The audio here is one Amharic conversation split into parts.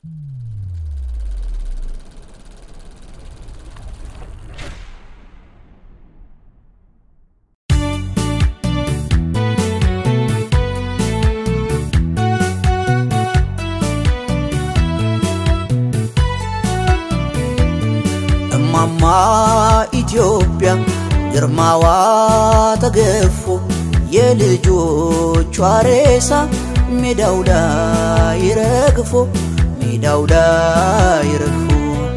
እማማ ኢትዮጵያ ግርማዋ ተገፎ የልጆቿ ሬሳ ሜዳው ላይ ረግፎ ሜዳው ላይ ረግፎ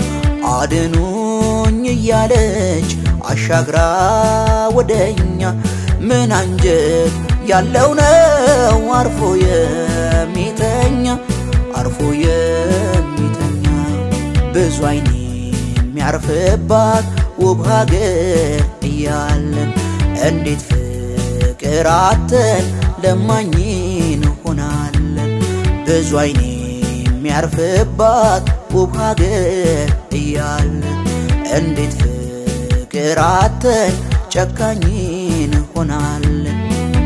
አድኑኝ እያለች አሻግራ ወደኛ ምን አንጀት ያለው ነው አርፎ የሚተኛ አርፎ የሚተኛ ብዙ አይኔ የሚያርፍባት ውብ ሀገር እያለን እንዴት ፍቅር አተን ለማኝ እንሆናለን። ብዙ አይኔ የሚያርፍባት ውብ ሀገር እያለን እንዴት ፍቅር አተን ጨካኝ እንሆናለን።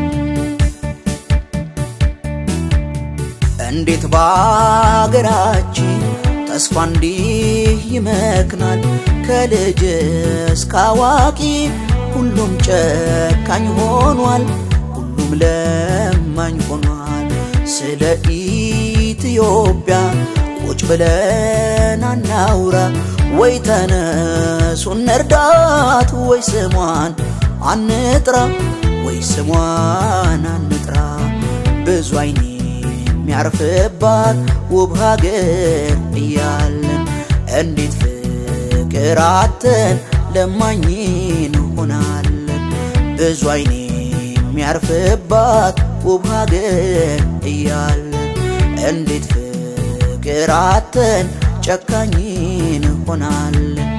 እንዴት በአገራችን ተስፋ እንዲህ ይመክናል። ከልጅ እስከ አዋቂ ሁሉም ጨካኝ ሆኗል፣ ሁሉም ለማኝ ሆኗል። ስለ ኢትዮጵያ ቁጭ ብለን አናውራ ወይ ተነሱ እንርዳት ወይ ስሟን አንጥራ ወይ ስሟን አንጥራ ብዙ አይኔ የሚያርፍባት ውብ ሀገር እያለን እንዴት ፍቅር አተን ለማኝ እንሆናለን። ብዙ አይኔ የሚያርፍባት ውብ ሀገር እያለን እንዴት ፍቅር አተን ጨካኝ እንሆናለን።